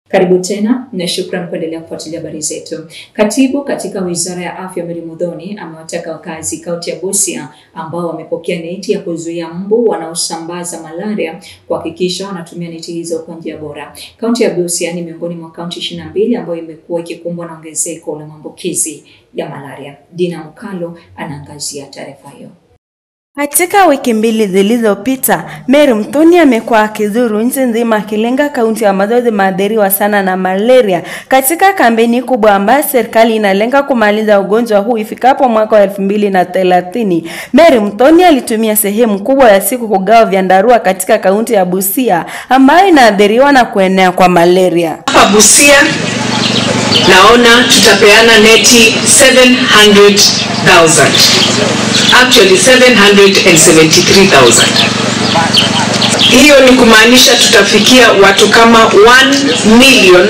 Karibu tena na shukran kuendelea kufuatilia habari zetu. Katibu katika Wizara ya Afya Mary Muthoni amewataka wakazi kaunti ya Busia ambao wamepokea neti ya kuzuia mbu wanaosambaza malaria kuhakikisha wanatumia neti hizo kwa njia bora. Kaunti ya Busia ni miongoni mwa kaunti ishirini na mbili ambayo imekuwa ikikumbwa na ongezeko la maambukizi ya malaria. Dina Mkalo anaangazia taarifa hiyo. Katika wiki mbili zilizopita, Mary Muthoni amekuwa akizuru nchi nzima akilenga kaunti ambazo zimeathiriwa sana na malaria katika kampeni kubwa ambayo serikali inalenga kumaliza ugonjwa huu ifikapo mwaka wa elfu mbili na thelathini. Mary Muthoni alitumia sehemu kubwa ya siku kugawa vyandarua katika kaunti ya Busia ambayo inaathiriwa na kuenea kwa malaria. Hapa Busia naona tutapeana neti 700,000 actually 773,000. Hiyo ni kumaanisha tutafikia watu kama 1 million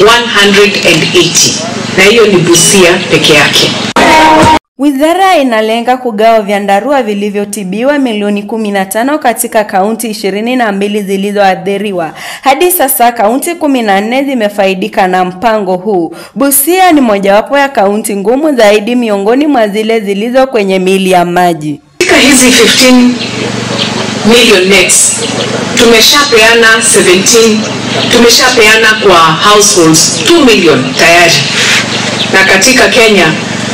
180, na hiyo ni Busia peke yake. Wizara inalenga kugawa vyandarua vilivyotibiwa milioni 15 katika kaunti ishirini na mbili zilizoathiriwa. Hadi sasa kaunti 14 zimefaidika na mpango huu. Busia ni mojawapo ya kaunti ngumu zaidi miongoni mwa zile zilizo kwenye mili ya maji. Katika hizi 15 million nets tumeshapeana 17, tumeshapeana kwa households 2 million tayari, na katika Kenya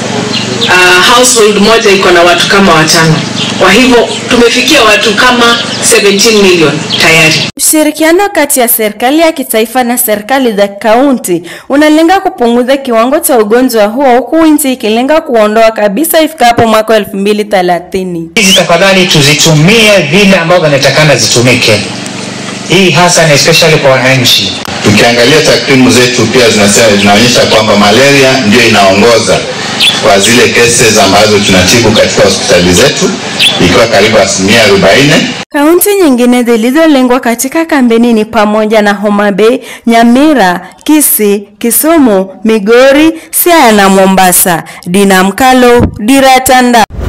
uh, household moja iko na watu kama watano. Kwa hivyo tumefikia watu kama 17 million tayari. Ushirikiano kati ya serikali ya kitaifa na serikali za kaunti unalenga kupunguza kiwango cha ugonjwa huo huku nchi ikilenga kuondoa kabisa ifikapo mwaka elfu mbili thelathini. Hizi tafadhali tuzitumie vile ambavyo inatakana zitumike, hii hasa na especially kwa wananchi. Tukiangalia takwimu zetu pia zinasema zinaonyesha kwamba malaria ndio inaongoza kwa zile cases ambazo tunatibu katika hospitali zetu ikiwa karibu asilimia arobaini. Kaunti nyingine zilizolengwa katika kampeni ni pamoja na Homa Bay, Nyamira, Kisii, Kisumu, Migori, Siaya na Mombasa. Dina Mkalo, Dira Tanda.